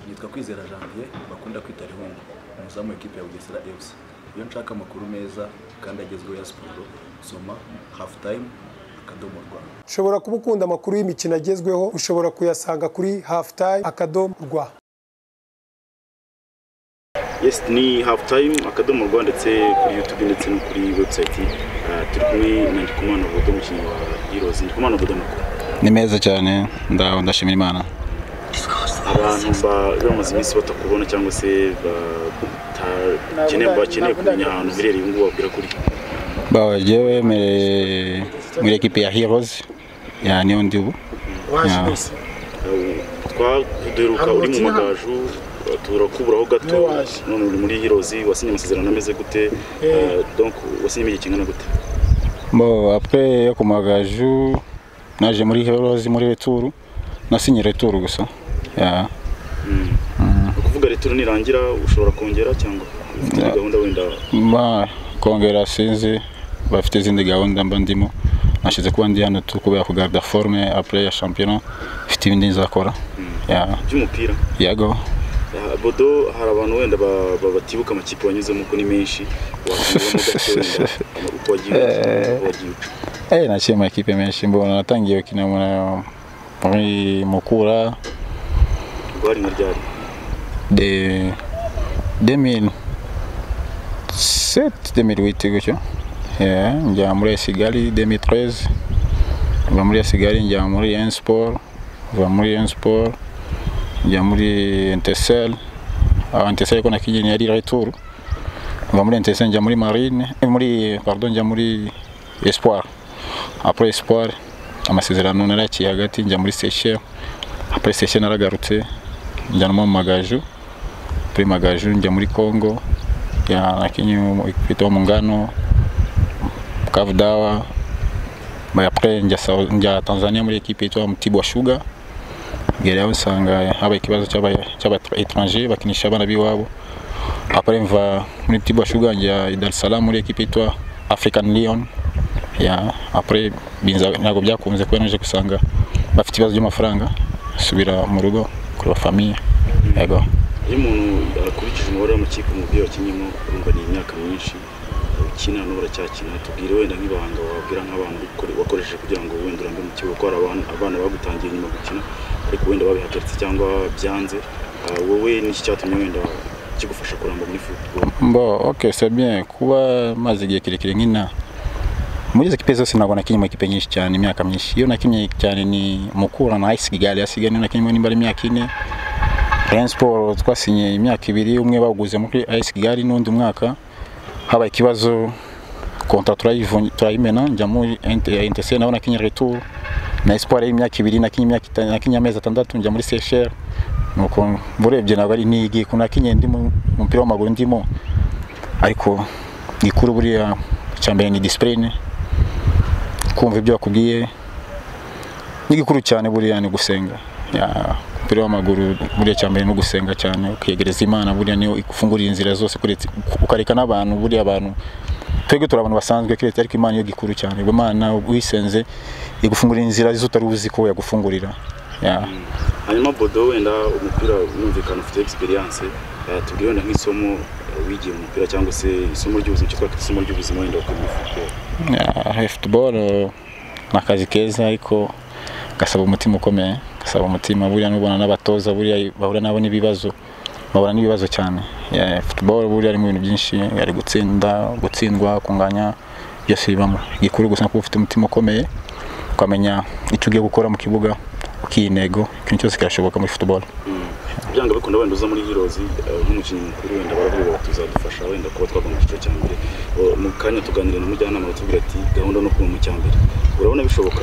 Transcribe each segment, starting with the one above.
yitwa kwizera janvier bakunda kwita rihungu umuzamu w'ikipe ya bugesera fc iyo nshaka amakuru meza kandi agezweho ya siporo soma hafu tayimu akadomo rwa ushobora kuba ukunda amakuru y'imikino agezweho ushobora kuyasanga kuri hafu tayimu akadomo rwa yes ni hafu tayimu akadomo rwa ndetse kuri yutube ndetse no kuri webusayiti turi kumwe na ndikumana bodo umukinnyi wa irozi ndikumana bodo mukuru ni meza cyane ndaho ndashimira imana abantu baba bamaze iminsi batakubona cyangwa se batakeneye bakeneye kumenya ahantu uherereye ubu ngubu wabwira kuri bawe jewe mere- muri ekipe ya heroes ya niyo ndi ubu waje Ya. nose twaduheruka uri mu magaju turakuburaho gato Ntiwaje. none uri muri hirozi wasinye amasezerano ameze gute Eh. donc wasinyemo igihe kingana gute bo apre yo ku magaju naje muri heroes muri returu nasinye returu gusa ya ni ukuvuga returu nirangira ushobora kongera cyangwa ufite indi gahunda wenda ba kongera sinzi bafite izindi gahunda mba ndimo nashize kuba ndi hano tu kubera kugarda forme apre ya champion ifite ibindi nzakora ya by'umupira yago Ah, bodo hari abantu wenda ba- ba- batibuka amakipe wanyuzemo ko ni menshi wakongeraho gato wenda uko wagiye uko wagiye uca Eh, nacheza maekipe menshi mbona natangiye gukina mu- muri mukura ubwo hari nka ryari de 2007 2008 gutyo Yeah, njya muri esigali 2013 kuva muri esigali njya muri ensport kuva muri ensport njya muri entesel aho entesel ko nakijini yari retour kuva muri entesel njya muri marine eh, muri pardon njya muri espoir après espoir amasezerano naraciye hagati njya muri seychelles après seychelles naragarutse njyanwa mu magaju kuri magaju njya muri congo ya nakinyi ekipe wa muungano kavu dawa Ba- après njya, Sau- njya tanzania muri ekipe yitwa mtibwa shuga ngera aho nsanga haba ikibazo cy'aba- cy'abaétranger bakinisha abana b'iwabo après mva muri mtibwa shuga njya i dar es salaam muri ekipe yitwa african lion ya après binza ntabwo byakunze kuba naje gusanga bafite ibibazo by'amafaranga subira mu rugo kureba famiye yego iyo umuntu akurikije umubare w'amakipe umubyeyi wakinyemo urumva ni imyaka myinshi ukina n'ubu uracyakina tubwire wenda nk'ibanga wabwira nk'abantu ukore- wakoresheje kugira ngo wenda urambe mu kibuga ko hari abana abana bagutangiye nyuma gukina ariko wenda babihagaritse cyangwa byanze Ah, wowe niki cyatumye wenda kigufasha kuramba muri football Bon, ok, c'est bien. Kuba maze igihe kirekire nkina muri izo kipe zose ntabwo nakinnye mu kipe nyinshi cyane imyaka myinshi. Iyo nakinnye cyane ni Mukura na Ice Kigali yasigaye niyo nakinnye nimba ari imyaka ine. Rayon Sport twasinye imyaka ibiri umwe bawuguze muri Ice Kigali n'undi mwaka habaye ikibazo kontra turayivunye turayimena njya muri NTC naho nakinnye retour na Espoir y'imyaka ibiri nakinnye imyaka itanu nakinnye amezi atandatu njya muri Seychelles nuko urebye ntabwo ari ntigi kuko nakinnye ndi mu mu mupira w'amaguru ndimo ariko gikuru buriya icya mbere ni disipurine kumva ibyo bakubwiye n'igikuru cyane buriya ni gusenga Ya, umupira w'amaguru buriya icya mbere ni ugusenga cyane ukiyegereza imana buriya niyo igufungurira inzira zose kuretse ukareka n'abantu buriya abantu twebwe turi abantu basanzwe keretse ariko imana niyo gikuru cyane Ubwo imana uyisenze igufungurira inzira z'utari uzi ko yagufungurira Ya. hanyuma bodo wenda umupira wumvikana ufite experience Ah, tubwire wenda nk'isomo ah, wigiye mu mupira cyangwa se isomo ry'ubuzima cyitwa isomo ry'ubuzima wenda wakora muri football Ya, football eh, ni akazi keza ariko gasaba umutima ukomeye gasaba umutima buriya nubona n'abatoza buriya bahura nabo n'ibibazo bahura n'ibibazo cyane Ya, football buriya harimo ibintu byinshi ari gutsinda gutsindwa kunganya byose bibamo igikuru gusa kuba ufite umutima ukomeye ukamenya icyo ugiye gukora mu kibuga ukiha intego ikintu cyose kirashoboka muri football byanga bikunda wenda uza muri hirozi nk'umukinnyi mukuru wenda baravuga bati tuzadufasha wenda kuba twagomba icyiciro cya mbere Uh, mu kanya tuganira na mujyanama batubwira ati gahunda no kuba mu cya mbere urabona bishoboka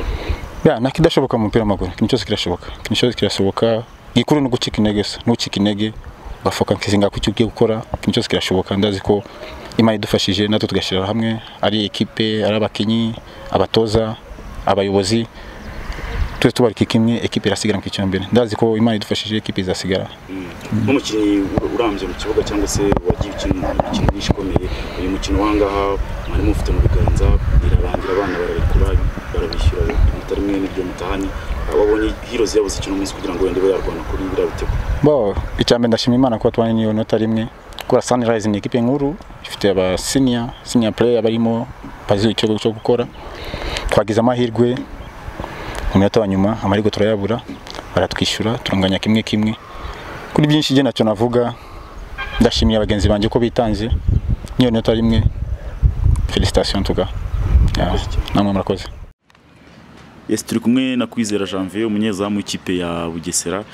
ya nakidashoboka mu mupira w'amaguru ikintu cyose kirashoboka ikintu cyose kirashoboka igikuru ni ugucika intege gusa ntucika intege ugafoka nkizinga ku cyo ugiye gukora ikintu cyose kirashoboka ndazi ko imana idufashije natwe tugashyira hamwe ari ekipe ari abakinnyi abatoza abayobozi tuze tubarika kimwe ekipe irasigara mu cyiciro mbere ndazi ko imana idufashije ekipe izasigara Mm. nk'umukinnyi ur- urambye mu kibuga cyangwa se wagiye ukina imikino myinshi ikomeye uyu mukino wangaha mwarimu ufite mu biganza irarangira abana barabikura barabishyura mutari mwe n'ibyo mutahani ababonye hirozi yabuze ikintu umunsi kugira ngo wenda ibe yarwana kuri biriya bitego bo icyambere ndashima imana kuba tubanye n'iyo nota rimwe kubera sunrise ni ekipe nkuru ifite aba senior senior player barimo bazi icyo cyo gukora twagize amahirwe mu minota wa nyuma amahirwe turayabura baratwishyura turunganya kimwe kimwe kuri byinshi njye nacyo navuga ndashimiye abagenzi banjye ko bitanze n'iyo nota rimwe felicitation tuga Yeah, namwe murakoze Yes, turi kumwe na Kwizera Janvier umunyezamu w'ikipe ya Bugesera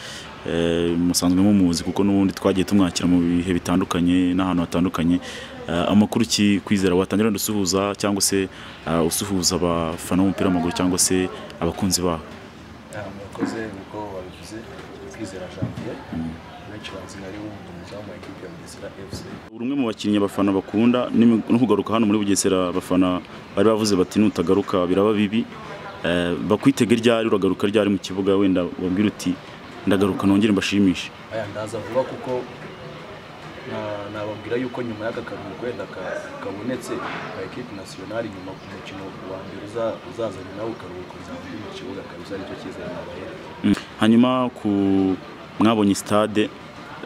Eh, musanzwe mumuzi kuko n'ubundi twagiye tumwakira mu bihe bitandukanye n'ahantu hatandukanye Eh, amakuru ki kwizera watangira wenda usuhuza cyangwa se eh, usuhuza abafana b'umupira w'amaguru cyangwa se abakunzi babo murakoze nkuko wabivuze twizera janvier benshi bazi nka rero umuzamu wa ekipe ya bugesera fc uri umwe mu bakinnyi abafana bakunda n'imi- no kugaruka hano muri bugesera abafana bari bavuze bati nutagaruka biraba bibi Eh, bakwitega ryari uragaruka ryari mu kibuga wenda wabwira uti ndagaruka nongere mbashimishe aya ndaza vuba kuko na- nababwira yuko nyuma y'aka karuhuko wenda ka- kabonetse ka ekipe nasiyonari nyuma ku mukino wa mbere uza- uzaza nyuma y'ako karuhuko nzaba ndi mu kibuga kabisa aricyo cyizere nabayera Mm. hanyuma ku mwabonye stade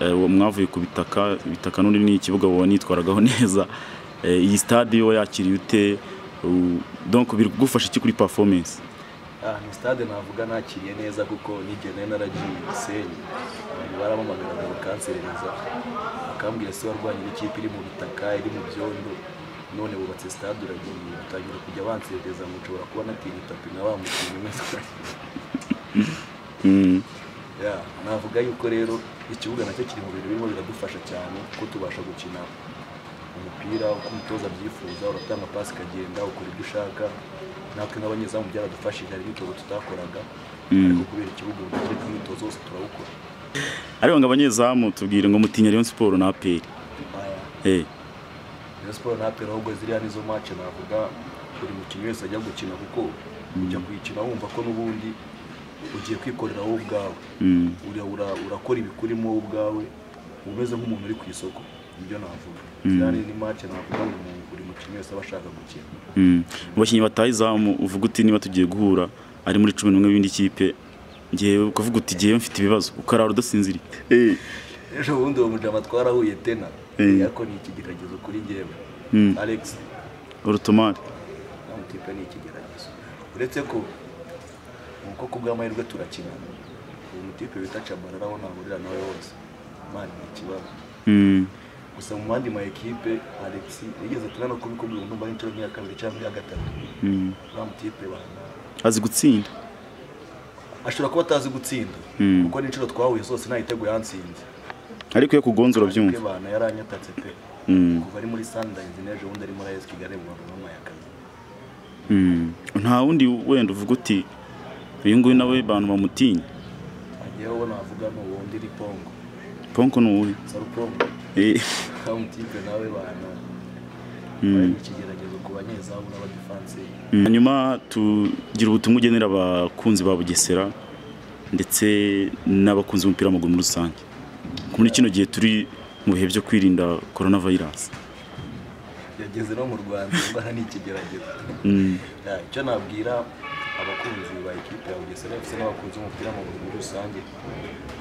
eh, wa- mwavuye ku bitaka ibitaka n'undi ni ikibuga wanitwaragaho neza Eh, iyi stade yo yakiriye ute U- donc birigufasha iki kuri performance Ah, ni stade navuga nakiriye neza kuko n'igihe nari naragiye Gisenyi abantu barampamagara ngo kanserereza bakambwira se warwanye n'ikipe iri mu bitaka iri mu byondo none bubatse stade uragiye batangira kujya banserereza ngo nshobora kuba natinya itapi na wa mukinnyi mwese Mm. Ya, navuga yuko rero ikibuga nacyo kiri mu bintu birimo biradufasha cyane kuko tubasha gukina umupira uko umutoza abyifuza uratanga pasi ikagenda ukora ibyo ushaka natwe nk'abanyezamu byaradufashije hari imyitozo tutakoraga ariko kubera ikibuga ubu tujya ku myitozo yose turawukora ariko ngo abanyezamu tubwire ngo mutinya Rayon Sport na APR Aya, eh Rayon Sport na APR ahubwo ziriya nizo match navuga buri mukinnyi wese ajya gukina kuko ujya kuyikina wumva ko n'ubundi ugiye kwikorera wowe ubwawe mm. ura- ura- urakora ibikurimo wowe ubwawe uba umeze nk'umuntu uri ku isoko nibyo navuga ziriya ni ni match navuga ngo umuntu- buri mukinnyi wese aba ashaka gukina Mm. Mu bakinnyi bataha izamu uvuga uti niba tugiye guhura ari muri cumi n'umwe w'indi kipe ngewe ukavuga uti ngewe mfite ibibazo ukarara udasinziriye eh ejo bundi uwo mujama twarahuye tena Eh. ariko ni iki geragezo kuri njyewe Mm. alex urutomari amutipe ni ikigeragezo uretse ko uko ku bw'amahirwe turakina uwo mutipe bita cabarara aho nahurira nawe wose mani ni ikibazo mm. gusa mu mandi ma ekipe alex yigeze tuna no kubikubwira ngo numva inshuro nk'iya kabiri cyangwa iya gatatu Mm. wa mutipe bahana azi gutsinda ashobora kuba atazi gutsinda Mm. kuko n'inshuro twahuye zose nta gitego yansinze ariko iyo kugonze Ariko urabyumva ibana yaranyatatse pe Mm. kuva ari muri sundayizi n'ejo bundi ari muri ayesi kigali mu bantu b'amayakazi Mm. nta wundi wenda uvuga uti uyu nguyu nawe bantu bamutinya agiye wowe navuga ni uwo ndi ripongo ponko ni uwuhe sarupongo Eh, kamutipe nawe bana bari mu kigeragezo ku banyezamu n'abadefanse mm. hanyuma tugira ubutumwa ugenera abakunzi ba bugesera ndetse n'abakunzi b'umupira w'amaguru muri rusange Ko muri kino gihe turi mu bihe byo kwirinda korona vayirasi yageze no mu rwanda indwara ni ikigeragezo Ya, icyo nabwira abakunzi ba ekipe ya bugesera ndetse n'abakunzi b'umupira w'amaguru muri rusange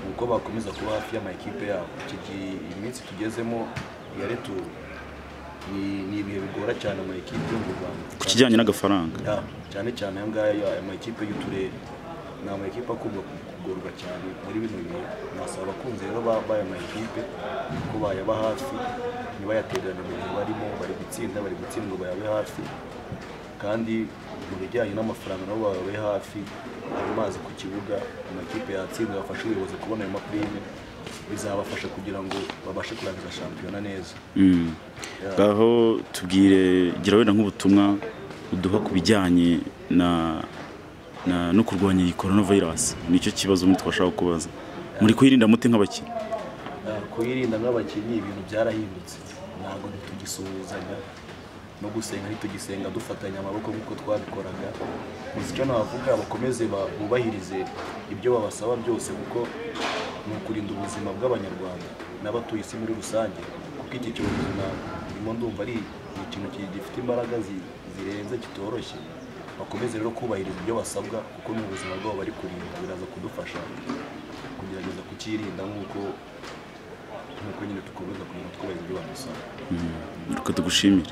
ni uko bakomeza kuba hafi y'ama ekipe yabo iki gihe iyi minsi tugezemo ya retu ni ni ibihe bigora cyane ama ekipe yo mu rwanda ku kijyanye n'agafaranga Ya, cyane cyane aya ngaya aya ma ekipe y'uturere ni ama ekipe akunda kugorwa cyane muri bino bihe nasaba abakunzi rero ba- b'aya ma ekipe ko bayaba hafi ntibayatererane mu bihe barimo bari gutsinda bari gutsindwa bayabe hafi kandi mu bijyanye n'amafaranga nabo bayabe hafi ayo mazi ku kibuga amakipe yatsinda bafashe ubuyobozi kubona ayo mapirime bizabafasha kugira ngo babashe kurangiza shampiyona neza Mm. aho tubwire gira wenda nk'ubutumwa uduha ku bijyanye na na- no kurwanya iyi coronavirus nicyo kibazo muri twashaka kubaza muri kuyirinda mute nk'abakinnyi Uh, kuyirinda nk'abakinnyi ibintu byarahindutse ntabwo ntitugisuhuzanya no gusenga ntitugisenga dufatanya amaboko nk'uko twabikoraga gusa icyo navuga bakomeze ba- bubahirize ibyo babasaba byose kuko ni ukurinda ubuzima bw'abanyarwanda n'abatuye isi muri rusange kuko iki cyorezo na- ndimo ndumva ari ikintu ki- gifite imbaraga zi- zirenze kitoroshye bakomeze rero kubahiriza ibyo basabwa kuko ni ubuzima bwabo bari kurinda biraza kudufasha kugerageza kucyirinda nk'uko nk'uko nyine dukomeza kugira ngo twubahize ibyo badusaba reka tugushimire